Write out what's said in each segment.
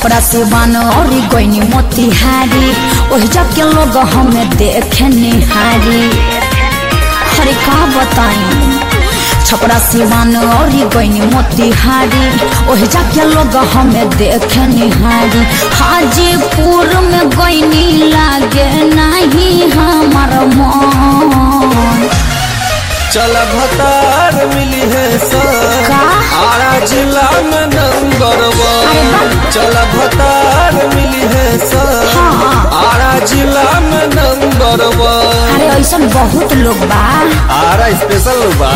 छपरा सिवान और गईनी मोतिहारी ओहि जाके लोग हमें देखे निहारी अरे का बताई छपरा सिवान और गईनी मोतिहारी ओहि जाके लोग हमें देखे निहारी हाजीपुर में गईनी लागे नहीं हमार मन चल भतार मिली है सर का? आरा जिला में नंबर अरे वन वाह। चल भतार मिली है सर हाँ। आरा जिला में नंबर वन अरे ऐसा बहुत लोग बा आरा स्पेशल बा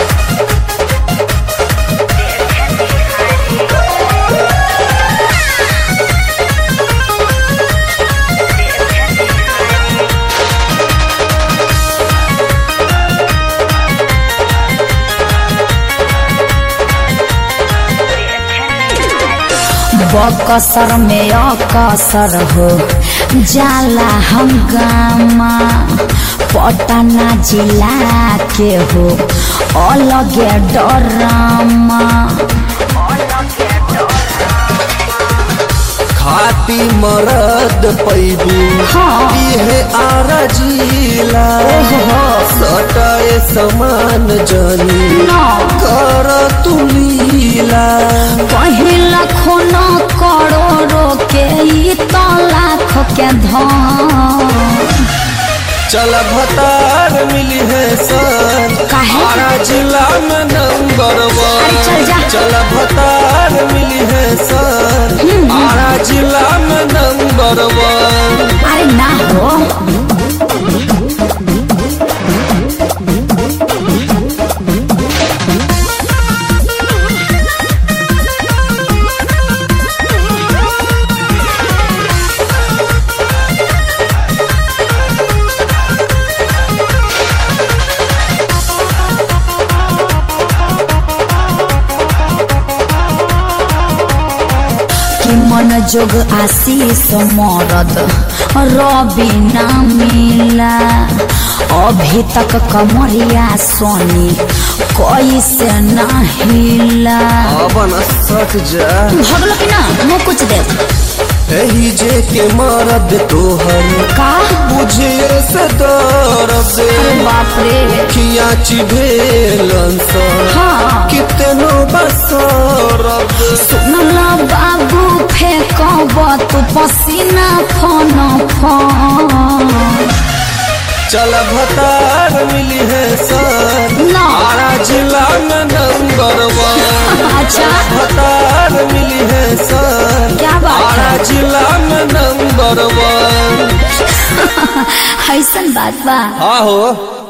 बकसर में अकसर हो जाला हंगामा पटना जिला के हो अलगे डरामा खाती मरद पैबू हाँ। इहे आरा जिला ओहो। सटाए समान जनी ना कर तू लीला पहिला खून करोड़ों के ई तो लाख के धन चल भतार मिली है सर काहे? आरा जिला में नंबर अरे चल जा। वन चल भतार मिली है सर आरा जिला में नंबर वन अरे ना हो कि मन जोग आशीष मरद रवि ना मिला अभी तक कमरिया सोनी कैसे ना हिला अबन सच जा भगलो कि ना मुँह कुछ दे एही जे के मरद तोहर का बुझे से दर्द अरे बाप रे खिया चिभेलन सर हाँ कितनो बसरद सुनला बाबू फेंकब तू पसीना फन फन चल भतार मिली है सर ना आरा जिला में नंबर वन अच्छा भतार मिली है सर क्या बात आरा है जिला में नंबर वन ऐसन बात बा हाँ हो